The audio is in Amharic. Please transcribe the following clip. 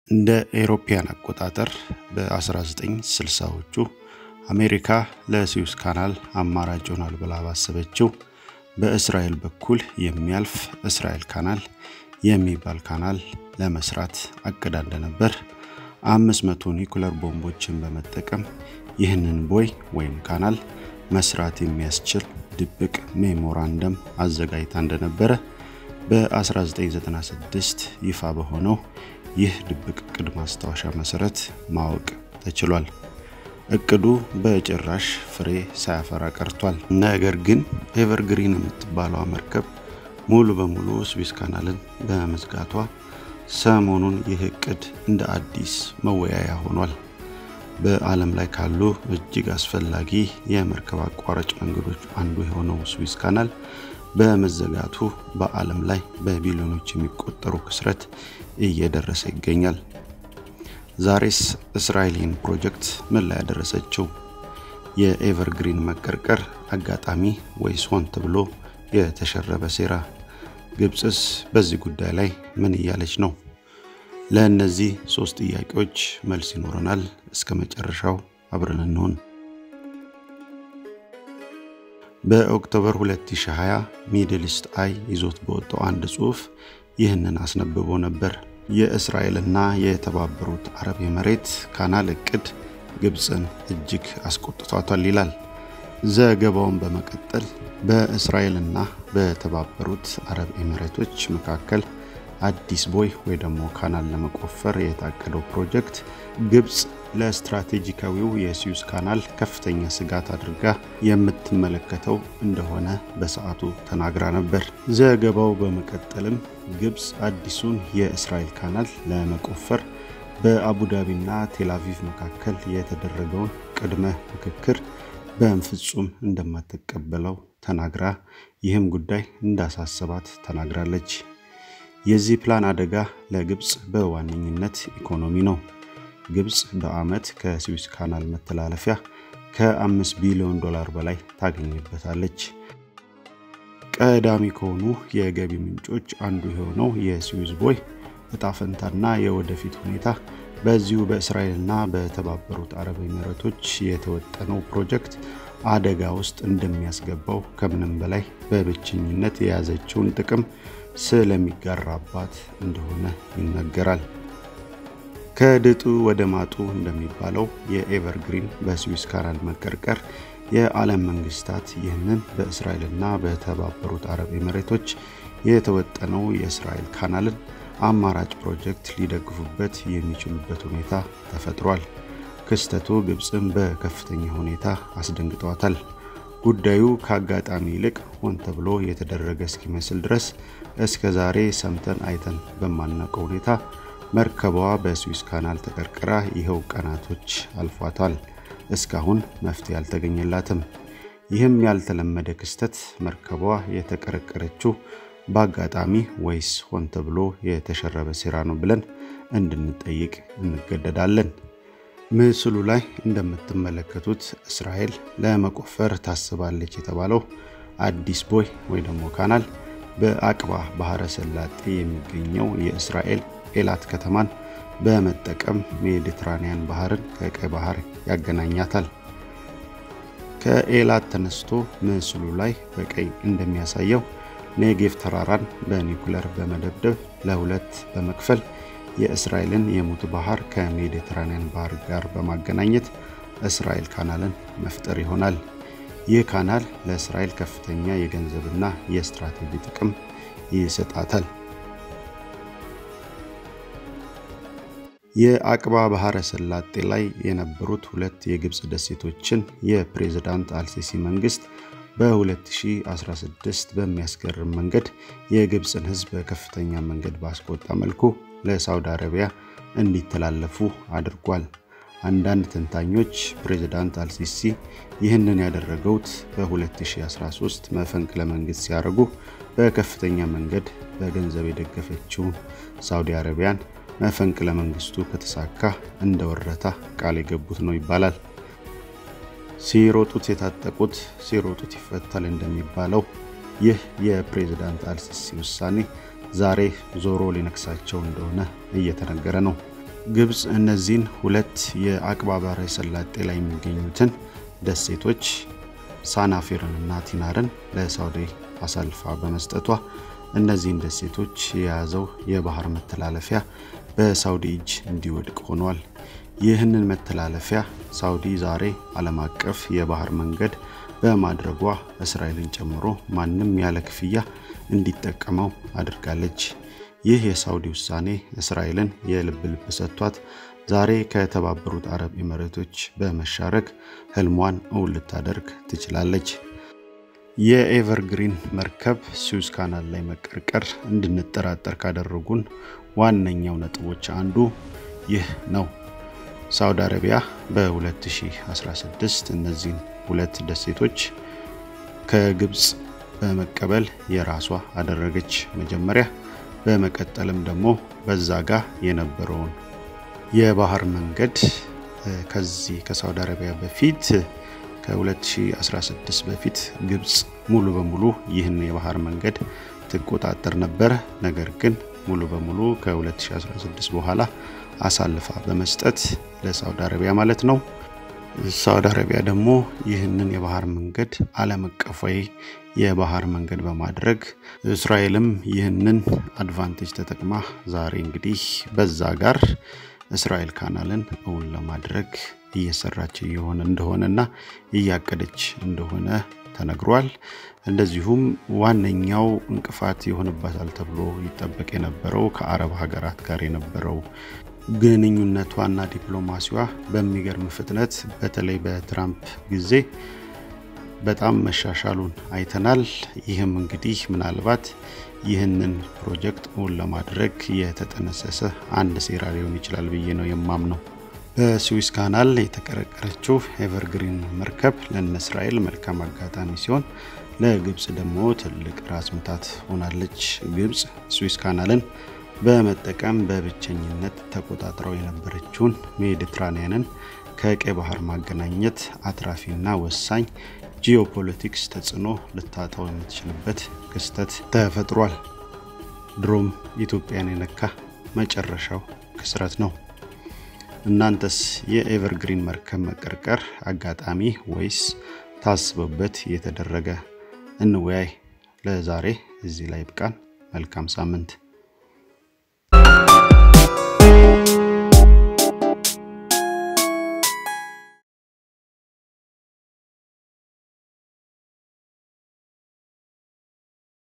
እንደ ኤሮፓያን አቆጣጠር በ1960ዎቹ አሜሪካ ለስዊዝ ካናል አማራጭ ይሆናል ብላ ባሰበችው በእስራኤል በኩል የሚያልፍ እስራኤል ካናል የሚባል ካናል ለመስራት አቅዳ እንደነበር 500 ኒኩለር ቦምቦችን በመጠቀም ይህንን ቦይ ወይም ካናል መስራት የሚያስችል ድብቅ ሜሞራንደም አዘጋጅታ እንደነበረ በ1996 ይፋ በሆነው ይህ ድብቅ እቅድ ማስታወሻ መሰረት ማወቅ ተችሏል። እቅዱ በጭራሽ ፍሬ ሳያፈራ ቀርቷል። ነገር ግን ኤቨርግሪን የምትባለዋ መርከብ ሙሉ በሙሉ ስዊዝ ካናልን በመዝጋቷ ሰሞኑን ይህ እቅድ እንደ አዲስ መወያያ ሆኗል። በዓለም ላይ ካሉ እጅግ አስፈላጊ የመርከብ አቋራጭ መንገዶች አንዱ የሆነው ስዊዝ ካናል በመዘጋቱ በዓለም ላይ በቢሊዮኖች የሚቆጠሩ ክስረት እየደረሰ ይገኛል። ዛሬስ እስራኤልን ፕሮጀክት ምን ላይ ያደረሰችው? የኤቨርግሪን መቀርቀር አጋጣሚ ወይስ ሆን ተብሎ የተሸረበ ሴራ? ግብፅስ በዚህ ጉዳይ ላይ ምን እያለች ነው? ለእነዚህ ሶስት ጥያቄዎች መልስ ይኖረናል። እስከ መጨረሻው አብረን እንሆን። በኦክቶበር 2020 ሚድል ኢስት አይ ይዞት በወጣው አንድ ጽሑፍ ይህንን አስነብቦ ነበር። የእስራኤልና የተባበሩት አረብ ኤምሬት ካናል እቅድ ግብፅን እጅግ አስቆጥቷታል ይላል። ዘገባውን በመቀጠል በእስራኤልና በተባበሩት አረብ ኤምሬቶች መካከል አዲስ ቦይ ወይ ደግሞ ካናል ለመቆፈር የታቀደው ፕሮጀክት ግብፅ ለስትራቴጂካዊው የስዊዝ ካናል ከፍተኛ ስጋት አድርጋ የምትመለከተው እንደሆነ በሰዓቱ ተናግራ ነበር። ዘገባው በመቀጠልም ግብፅ አዲሱን የእስራኤል ካናል ለመቆፈር በአቡዳቢና ቴልአቪቭ መካከል የተደረገውን ቅድመ ምክክር በፍጹም እንደማትቀበለው ተናግራ ይህም ጉዳይ እንዳሳሰባት ተናግራለች። የዚህ ፕላን አደጋ ለግብፅ በዋነኝነት ኢኮኖሚ ነው። ግብፅ በዓመት ከስዊዝ ካናል መተላለፊያ ከ5 ቢሊዮን ዶላር በላይ ታገኝበታለች። ቀዳሚ ከሆኑ የገቢ ምንጮች አንዱ የሆነው የስዊዝ ቦይ እጣ ፈንታና የወደፊት ሁኔታ በዚሁ በእስራኤልና በተባበሩት አረብ ኤሚሬቶች የተወጠነው ፕሮጀክት አደጋ ውስጥ እንደሚያስገባው ከምንም በላይ በብቸኝነት የያዘችውን ጥቅም ስለሚጋራባት እንደሆነ ይነገራል። ከድጡ ወደ ማጡ እንደሚባለው የኤቨርግሪን በስዊዝ ካናል መቀርቀር የዓለም መንግስታት ይህንን በእስራኤልና በተባበሩት አረብ ኤሚሬቶች የተወጠነው የእስራኤል ካናልን አማራጭ ፕሮጀክት ሊደግፉበት የሚችሉበት ሁኔታ ተፈጥሯል። ክስተቱ ግብፅን በከፍተኛ ሁኔታ አስደንግጧታል። ጉዳዩ ከአጋጣሚ ይልቅ ሆን ተብሎ የተደረገ እስኪመስል ድረስ እስከ ዛሬ ሰምተን አይተን በማናውቀው ሁኔታ መርከቧ በስዊዝ ካናል ተቀርቅራ ይኸው ቀናቶች አልፏታል። እስካሁን መፍትሄ አልተገኘላትም። ይህም ያልተለመደ ክስተት መርከቧ የተቀረቀረችው በአጋጣሚ ወይስ ሆን ተብሎ የተሸረበ ሴራ ነው ብለን እንድንጠይቅ እንገደዳለን። ምስሉ ላይ እንደምትመለከቱት እስራኤል ለመቆፈር ታስባለች የተባለው አዲስ ቦይ ወይ ደግሞ ካናል በአቅባ ባህረ ሰላጤ የሚገኘው የእስራኤል ኤላት ከተማን በመጠቀም ሜዲትራኒያን ባህርን ከቀይ ባህር ያገናኛታል። ከኤላት ተነስቶ ምስሉ ላይ በቀይ እንደሚያሳየው ኔጌቭ ተራራን በኒኩለር በመደብደብ ለሁለት በመክፈል የእስራኤልን የሙት ባህር ከሜዲትራኒያን ባህር ጋር በማገናኘት እስራኤል ካናልን መፍጠር ይሆናል። ይህ ካናል ለእስራኤል ከፍተኛ የገንዘብና የስትራቴጂ ጥቅም ይሰጣታል። የአቅባ ባህረ ሰላጤ ላይ የነበሩት ሁለት የግብፅ ደሴቶችን የፕሬዝዳንት አልሲሲ መንግስት በ2016 በሚያስገርም መንገድ የግብፅን ሕዝብ በከፍተኛ መንገድ ባስቆጣ መልኩ ለሳውዲ አረቢያ እንዲተላለፉ አድርጓል። አንዳንድ ተንታኞች ፕሬዝዳንት አልሲሲ ይህንን ያደረገውት በ2013 መፈንቅለ መንግስት ሲያደርጉ በከፍተኛ መንገድ በገንዘብ የደገፈችውን ሳውዲ አረቢያን መፈንቅለ መንግስቱ ከተሳካ እንደ ወረታ ቃል የገቡት ነው ይባላል። ሲሮጡት የታጠቁት ሲሮጡት ይፈታል እንደሚባለው ይህ የፕሬዝዳንት አልሲሲ ውሳኔ ዛሬ ዞሮ ሊነክሳቸው እንደሆነ እየተነገረ ነው። ግብፅ እነዚህን ሁለት የአቅባ ባሕረ ሰላጤ ላይ የሚገኙትን ደሴቶች ሳናፊርንና ቲናርን ለሳውዲ አሳልፋ በመስጠቷ እነዚህን ደሴቶች የያዘው የባህር መተላለፊያ በሳውዲ እጅ እንዲወድቅ ሆኗል። ይህንን መተላለፊያ ሳውዲ ዛሬ ዓለም አቀፍ የባህር መንገድ በማድረጓ እስራኤልን ጨምሮ ማንም ያለ ክፍያ እንዲጠቀመው አድርጋለች። ይህ የሳውዲ ውሳኔ እስራኤልን የልብ ልብ ሰጥቷት ዛሬ ከተባበሩት አረብ ኤሚሬቶች በመሻረክ ህልሟን እውን ልታደርግ ትችላለች። የኤቨርግሪን መርከብ ስዊዝ ካናል ላይ መቀርቀር እንድንጠራጠር ካደረጉን ዋነኛው ነጥቦች አንዱ ይህ ነው። ሳውዲ አረቢያ በ2016 እነዚህን ሁለት ደሴቶች ከግብፅ በመቀበል የራሷ አደረገች መጀመሪያ። በመቀጠልም ደግሞ በዛ ጋር የነበረውን የባህር መንገድ ከዚህ ከሳውዲ አረቢያ በፊት ከ2016 በፊት ግብፅ ሙሉ በሙሉ ይህን የባህር መንገድ ትቆጣጠር ነበር። ነገር ግን ሙሉ በሙሉ ከ2016 በኋላ አሳልፋ በመስጠት ለሳውዲ አረቢያ ማለት ነው። ሳውዲ አረቢያ ደግሞ ይህንን የባህር መንገድ ዓለም አቀፋዊ የባህር መንገድ በማድረግ እስራኤልም ይህንን አድቫንቴጅ ተጠቅማ ዛሬ እንግዲህ በዛ ጋር እስራኤል ካናልን እውን ለማድረግ እየሰራች እየሆነ እንደሆነና እያቀደች እንደሆነ ተነግሯል። እንደዚሁም ዋነኛው እንቅፋት ይሆንባታል ተብሎ ይጠበቅ የነበረው ከአረብ ሀገራት ጋር የነበረው ግንኙነቷና ዲፕሎማሲዋ በሚገርም ፍጥነት በተለይ በትራምፕ ጊዜ በጣም መሻሻሉን አይተናል። ይህም እንግዲህ ምናልባት ይህንን ፕሮጀክት እውን ለማድረግ የተጠነሰሰ አንድ ሴራ ሊሆን ይችላል ብዬ ነው የማምነው። በስዊስ ካናል የተቀረቀረችው ኤቨርግሪን መርከብ ለነ እስራኤል መልካም አጋጣሚ ሲሆን ለግብፅ ደግሞ ትልቅ ራስ ምታት ሆናለች። ግብፅ ስዊስ ካናልን በመጠቀም በብቸኝነት ተቆጣጥረው የነበረችውን ሜዲትራኒያንን ከቀይ ባህር ማገናኘት አትራፊና ወሳኝ ጂኦፖለቲክስ ተጽዕኖ ልታጣው የምትችልበት ክስተት ተፈጥሯል። ድሮም ኢትዮጵያን የነካ መጨረሻው ክስረት ነው። እናንተስ የኤቨርግሪን መርከብ መቀርቀር አጋጣሚ ወይስ ታስበበት የተደረገ? እንወያይ። ለዛሬ እዚህ ላይ ብቃን። መልካም ሳምንት